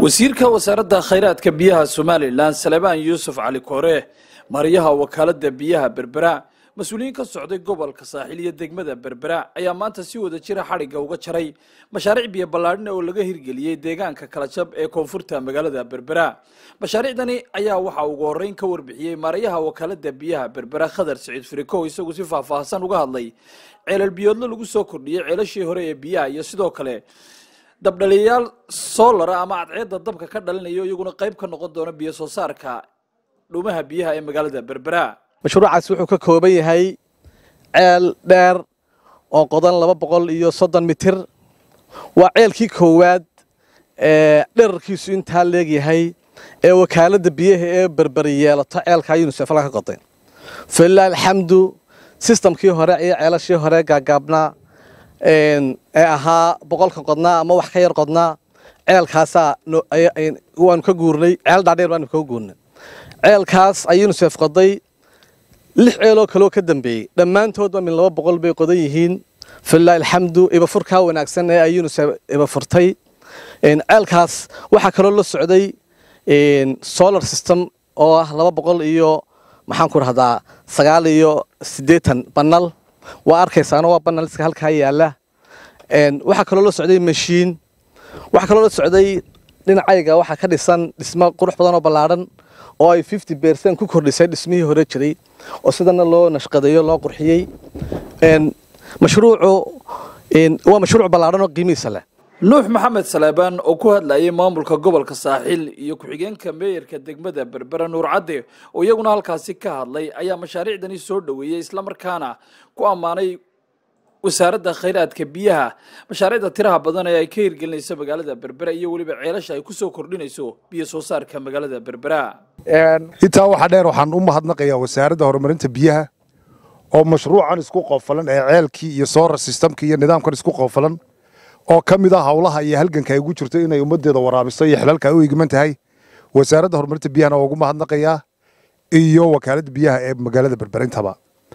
wasiirka wasaaradda khayraadka biyaha somalilan salebaan yuusuf cali koore mariyaha wakaaladda biyaha berbera mas-uuliyiin ka socday gobolka saaxiil iyo degmada berbera ayaa maanta si wada jira xadhigga uga jaray mashaariic biyo ballaadhina oo laga hirgeliyey deegaanka kalajab ee koonfurta magaalada berbera mashaariicdani ayaa waxaa ugu horreyn ka warbixiyey maarayaha wakaaladda biyaha berbera khadar siciid firikow isagu si faahfaahsan uga hadlay ceelal biyoodlo lagu soo kordhiyey ceelashii hore ee biyaha iyo sidoo kale dabdhaliyayaal soolara ama cadceedda dabka ka dhalinayo iyaguna qayb ka noqon doona biyo soo saarka dhuumaha biyaha ee magaalada berbera mashruucaasi wuxuu ka kooban yahay ceel dheer oo qodan laba boqol iyo soddon mitir waa ceelkii koowaad ee dherarkiisu intaa leegyahay ee wakaaladda biyaha ee berberi yeelato ceelkaa yunisef la ka qoday falilah alxamdu sistamkii hore iyo ceelashii hore gaagaabnaa ee ahaa boqolka qodnaa ama wax ka yar qodnaa ceelkaasaa waanu ka guurnay ceel dhaadheer baanu kaga guurnay ceelkaas ay yunisef qoday lix ceeloo kaloo ka dambeeyey dhammaantoodba min laba boqol bay qodan yihiin falilahi alxamdu ibafurkaa wanaagsan ee ay yunisef ibafurtay ceelkaas waxaa kaloo la socday solar system oo ah laba boqol iyo maxaan ku rahdaa sagaal iyo siddeetan banal waa arkaysaano waa banaliska halkaa yaala waxaa kaloo la socday mashiin waxaa kaloo la socday dhinacayga waxaa ka dhisan dhismo qurux badan oo ballaadhan oo ay fifty bercent ku kordhisay dhismihii hore jiray oo sidana loo nashqadeeyo loo qurxiyey mashruucu waa mashruuc ballaadhan oo qiimihiisa leh nuux maxamed saleebaan oo ku hadlayay maamulka gobolka saaxiil iyo ku-xigeenka meeyarka degmada berbera nuur cadde oo iyaguna halkaasi ka hadlay ayaa mashaariicdani soo dhoweeyey islamarkaana ku ammaanay wasaaradda khayraadka biyaha mashaariicda tiraha badan ee ay ka hirgelinayso magaalada berbera iyo weliba ceelasha ay kusoo kordhinayso biyo soo saarka magaalada berbera intaa waxaa dheer waxaan u mahadnaqayaa wasaaradda horumarinta biyaha oo mashruucan isku qoofalan ee ceelkii iyo solar systemkii iyo nidaamkan isku qoofalan oo ka mid ah howlaha iyo halganka ay ugu jirto inay ummaddeeda waraabiso iyo xilalka ay u eegman tahay wasaaradda horumarinta biyahana waa ugu mahadnaqayaa iyo wakaaladda biyaha ee magaalada berberintaba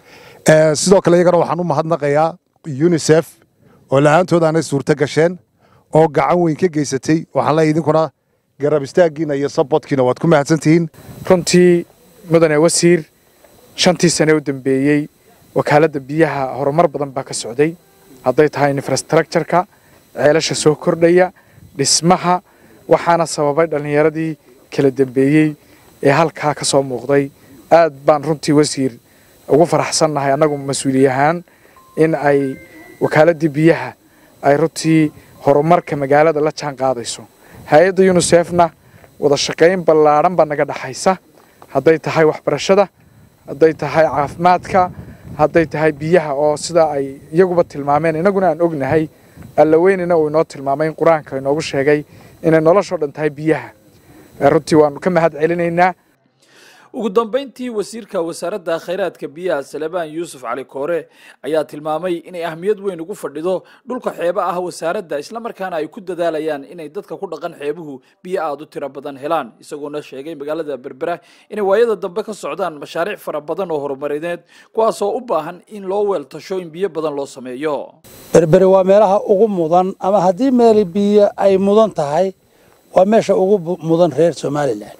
sidoo kale iyagana waxaan u mahadnaqayaa unisef oo la-aantood aanay suurto gasheen oo gacan weyn ka geysatay waxaan leeyahay idinkuna garab istaaggiina iyo sabotkiina waad ku mahadsantihiin runtii mudane wasiir shantii sane u dambeeyey wakaaladda biyaha horumar badan baa ka socday hadday tahay infrastructureka ceelasha soo kordhaya dhismaha waxaana sababay dhallinyaradii kala dambeeyey ee halkaa ka soo muuqday aad baan runtii wasiir ugu faraxsannahay annagu mas-uuli ahaan in ay wakaaladii biyaha ay runtii horumarka magaalada la jaan qaadayso hay-adda yunisefna wada shaqayn ballaadhan baa naga dhaxaysa hadday tahay waxbarashada hadday tahay caafimaadka hadday tahay biyaha oo sidaa ay iyaguba tilmaameen innaguna aan ognahay allaweynina uu inoo tilmaamay in qur-aanka inoogu sheegay inay noloshoo dhan tahay biyaha runtii waanu ka mahad celinaynaa ugu dambayntii wasiirka wasaaradda khayraadka biyaha salebaan yuusuf cali koore ayaa tilmaamay inay ahmiyad weyn ugu fadhido dhulka xeeba ah wasaaradda islamarkaana ay ku dadaalayaan inay dadka ku dhaqan xeebuhu biyo aada u tiro badan helaan isagoona sheegay magaalada berbera inay waayada dambe ka socdaan mashaariic fara badan oo horumarineed kuwaasoo u baahan in loo weeltasho in biyo badan loo sameeyo berberi waa meelaha ugu mudan ama haddii meeli biyo ay mudan tahay waa meesha ugu mudan reer somalilan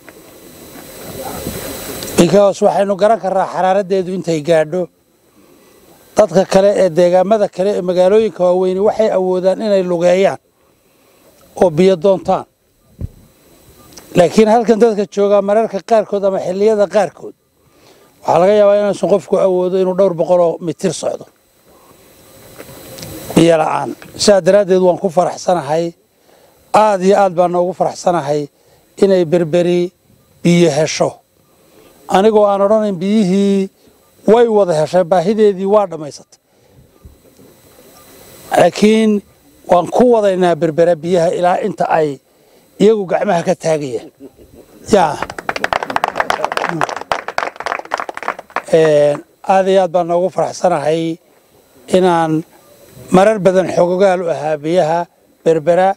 because waxaynu garan karnaa xaraaradeedu intay gaadho dadka kale ee deegaamada kale ee magaalooyinka waaweyni waxay awoodaan inay lugeeyaan oo biyo doontaan laakiin halkan dadka joogaa mararka qaarkood ama xilliyada qaarkood waxaa laga yaabaa inaysan qofku awoodo inuu dhowr boqoloo mitir socdo biyo la'aan sidaa daraaddeed waan ku faraxsanahay aad iyo aad baan noogu faraxsanahay inay berberi biyo hesho anigoo aan odhanayn biyihii way wada heshay baahideedii waa dhammaysatay laakiin waan ku wadaynaa berbera biyaha ilaa inta ay iyagu gacmaha ka taagayaan yaa aad iyo aad baan noogu faraxsanahay inaan marar badan xogogaal u ahaa biyaha berbera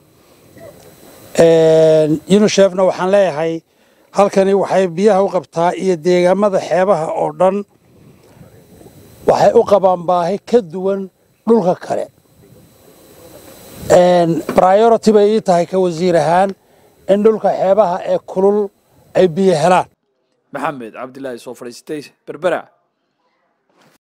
unisefna waxaan leeyahay halkani waxay biyaha u qabtaa iyo deegaamada xeebaha oo dhan waxay u qabaan baahi ka duwan dhulka kale priority bay ii tahay ka wasiir ahaan in dhulka xeebaha ee kulul ay biyo helaan maxamed cabdilaahi soo fadhiistay berbera